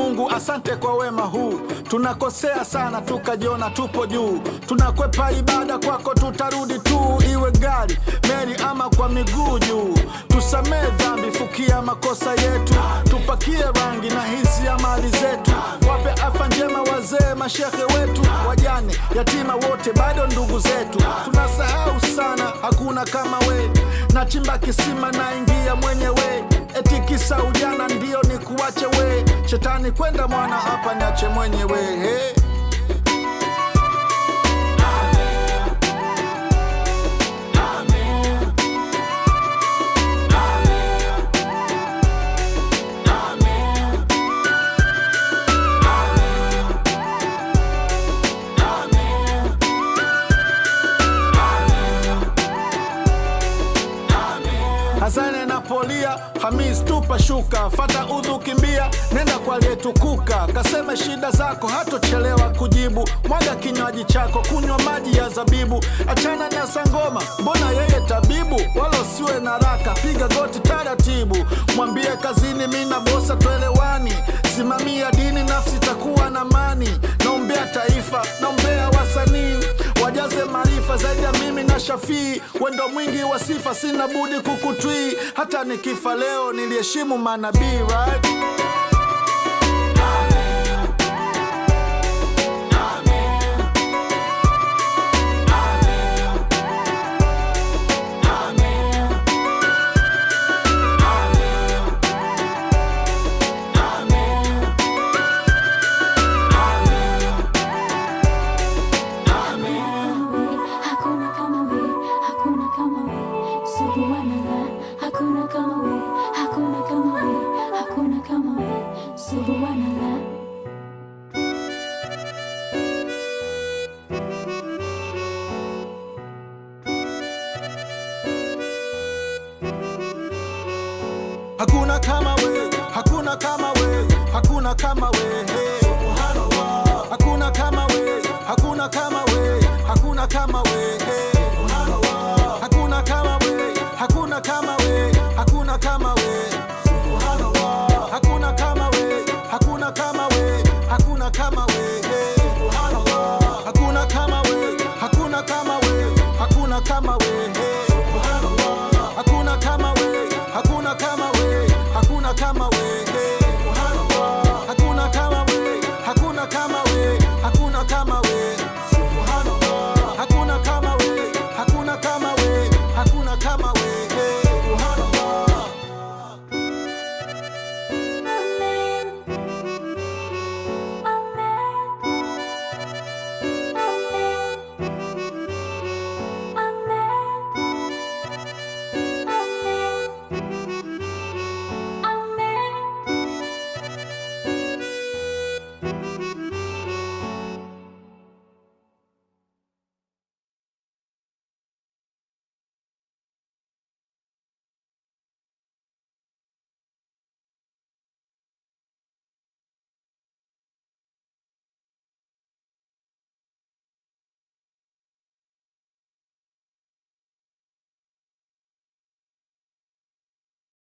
Mungu, asante kwa wema huu. Tunakosea sana tukajiona tupo juu, tunakwepa ibada kwako, tutarudi tu, iwe gari, meli ama kwa miguu juu. Tusamee dhambi, fukia makosa yetu, tupakie rangi na hisi ya mali zetu, wape afya njema wazee, mashehe wetu, wajane, yatima wote bado ndugu zetu. Tunasahau sana, hakuna kama we, nachimba kisima naingia mwenyewe eti kisa ujana ndio ni kuwache we shetani kwenda mwana hapa niache mwenyewe hey. Hasane na polia Hamis tupa shuka fata udhu kimbia nenda kwa aliyetukuka kaseme shida zako hatochelewa kujibu mwaga kinywaji chako kunywa maji ya zabibu achana na sangoma mbona yeye tabibu wala usiwe na raka piga goti taratibu mwambie kazini mi na bosa twelewani simamia dini nafsi takuwa na mani naombea taifa naombea wasanii wajaze maarifa zaidi ya mimi na Shafii, wendo mwingi wa sifa, sina budi kukutwii. Hata nikifa leo niliheshimu manabii right? Hakuna kama we, hakuna kama we, subhanallah. Hakuna kama we, hakuna kama we, hakuna kama we, subhanallah. Hakuna kama we, hakuna kama we, hakuna kama we